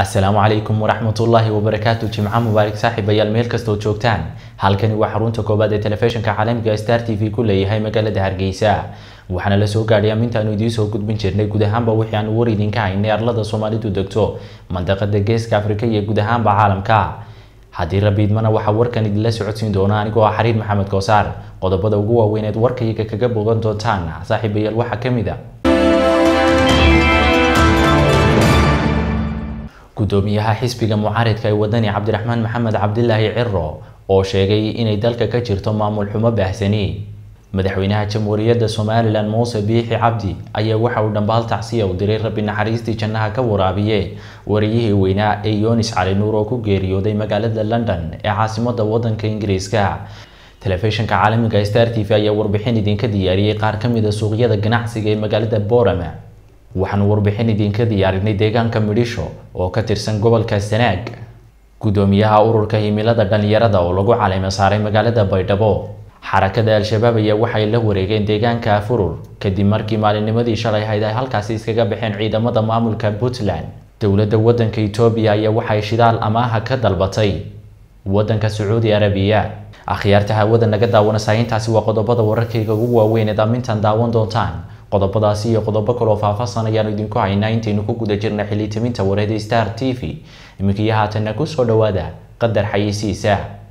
asalaamu calaykum waraxmatullaahi wabarakaatu jimco mubaarak saaxiibayaal meel kastoo joogtaan halkani waa xarunta koobaad ee telefishinka caalamiga star t v ku leeyahay magaalada hargeysa waxaana la soo gaadhay amintaanu idiin soo gudbin jirnay guud ahaanba wixii aanu war idinka haynay arlada soomaalidu degto mandaqada geeska afrika iyo guud ahaanba caalamka haddii rabiidmana waxaa warkan idinla socodsiin doona anigoo ah xariir maxamed koosaar qodobada ugu waaweyneed warkayga kaga bogan doontaan saaxiibayaal waxaa kamid a gudoomiyaha xisbiga mucaaridka ee wadani cabdiraxmaan maxamed cabdilaahi ciro oo sheegay inay dalka ka jirto maamul xumo baahsani madaxweynaha jamhuuriyadda somalilan muuse biixi cabdi ayaa waxa uu dhambaal tacsiya u diray rabbi naxariistii jannaha ka waraabiye wariyihii weynaa ee yonis cali nuur oo ku geeriyooday magaalada london ee caasimada wadanka ingiriiska telefishinka caalamiga star t v ayaa warbixin idinka diyaariyey qaar kamid a suuqyada ganacsiga ee magaalada borama waxaanu warbixin idinka diyaarinay deegaanka midhisho oo ka tirsan gobolka sanaag gudoomiyaha ururka himilada dhalinyarada oo lagu caleema saaray magaalada baydhabo xarakada al-shabaab ayaa waxay la wareegeen deegaanka afurur kadib markii maalinnimadii shalay hayd ay halkaasi iskaga baxeen ciidamada maamulka puntland dowladda wadanka etoobiya ayaa waxay shidaal amaaha ka dalbatay wadanka sacuudi arabiya akhyaarta hawada naga daawana saahintaasi waa qodobada wararkayga ugu waaweyneed amintan daawan doontaan qodobadaasi iyo qodobo kaloo faahfaahsan ayaanu idinku haynaa intaynu ku guda jirna xilitaminta wareeda star t v iminkaiyo haatanna kusoo dhawaada qadar xayisiisa